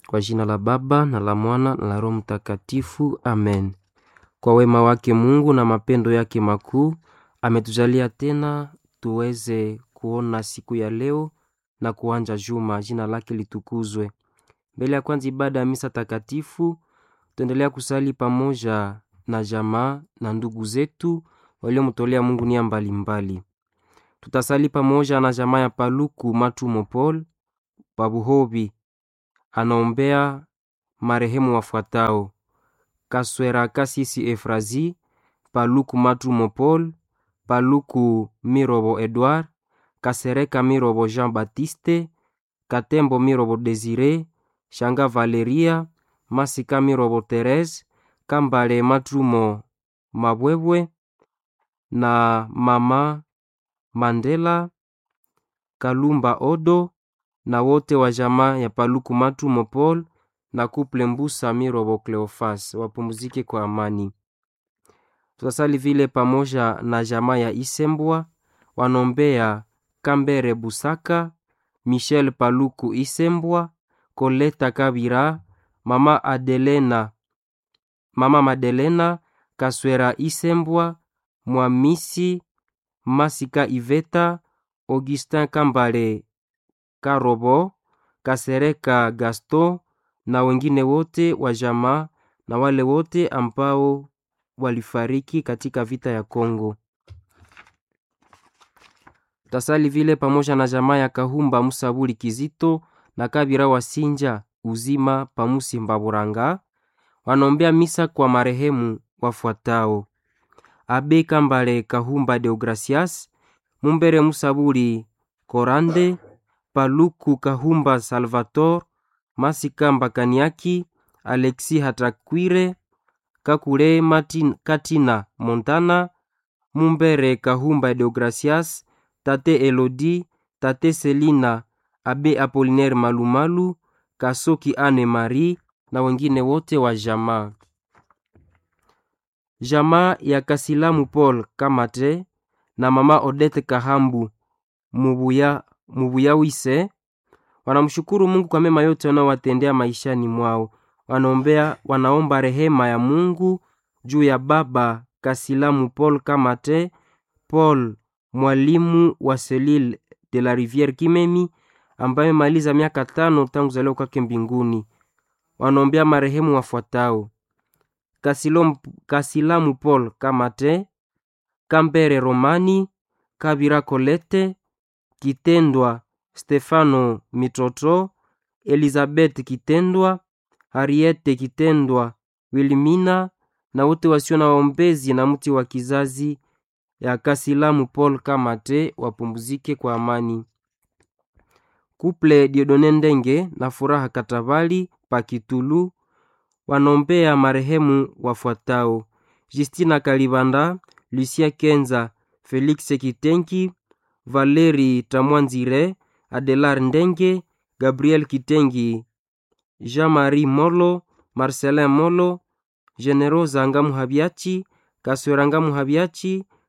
Kwa jina la Baba na la Mwana na la Roho Mtakatifu, amen. Kwa wema wake Mungu na mapendo yake makuu ametujalia tena tuweze kuona siku ya leo na kuanja juma. Jina lake litukuzwe. Mbele ya kwanza ibada ya misa takatifu, tuendelea kusali pamoja na jamaa na ndugu zetu waliomtolea Mungu nia mbalimbali. Tutasali pamoja na jamaa ya Paluku Matumo Paul Pabuhobi, anaombea marehemu wafuatao: Kaswera Kasisi Efrazi, Paluku Matumo Paul, Paluku Mirobo Edward, Kasereka Mirobo Jean Baptiste, Katembo Mirobo Desire, Shanga Valeria, Masika Mirobo Therese, Kambale Matumo Mabwebwe na mama Mandela Kalumba Odo na wote wa jamaa ya Paluku Matumo Paul na kuple Mbusa Mirobo Cleofas wapumzike kwa amani. Tutasali vile pamoja na jamaa ya Isembwa wanombea Kambere Busaka, Michel Paluku Isembwa, Koleta Kabira, mama Adelena, mama Madelena Kaswera Isembwa, Mwamisi Masika Iveta, Augustin Kambale Karobo, Kasereka Gaston na wengine wote wa jamaa na wale wote ambao walifariki katika vita ya Kongo. Tasali vile pamoja na jamaa ya Kahumba Musabuli Kizito na Kabira Wasinja uzima pamusi Mbaburanga wanaombea misa kwa marehemu wafuatao: Abe Kambale Kahumba Deogracias, Mumbere Musabuli Korande, Paluku Kahumba Salvator, Masika Mbakaniaki, Alexi Hatakwire, Kakule Martin Katina Montana, Mumbere Kahumba Deogracias, Tate Elodi, Tate Selina, Abe Apolinaire Malumalu, Kasoki Anne Marie na wengine wote wa jamaa. Jamaa ya Kasilamu Paul Kamate na mama Odette Kahambu Mubuya, Mubuya Wise wanamshukuru Mungu kwa mema yote wanaowatendea maishani mwao. Wanaombea, wanaomba rehema ya Mungu juu ya baba Kasilamu Paul Kamate Paul mwalimu wa Selile de la Riviere Kimemi ambaye maliza miaka tano tangu kuzaliwa kwake mbinguni. Wanaombea marehemu wafuatao: Kasilom, Kasilamu Paul Kamate, Kambere Romani, Kabira Kolete, Kitendwa Stefano Mitoto, Elizabeth Kitendwa, Hariete Kitendwa, Wilmina na wote wasio na waombezi na mti wa kizazi ya Kasilamu Paul Kamate wapumzike kwa amani. Kuple Diodone Ndenge na Furaha Katabali Pakitulu wanombea marehemu wafuatao: Justina Kalibanda, Lucia Kenza, Felix Kitenki, Valeri Tamwanzire, Adelar Ndenge, Gabriel Kitengi, Jean-Marie Molo, Marcelin Molo, Generosa Ngamu Habiachi, Kaswera Ngamu Habiachi,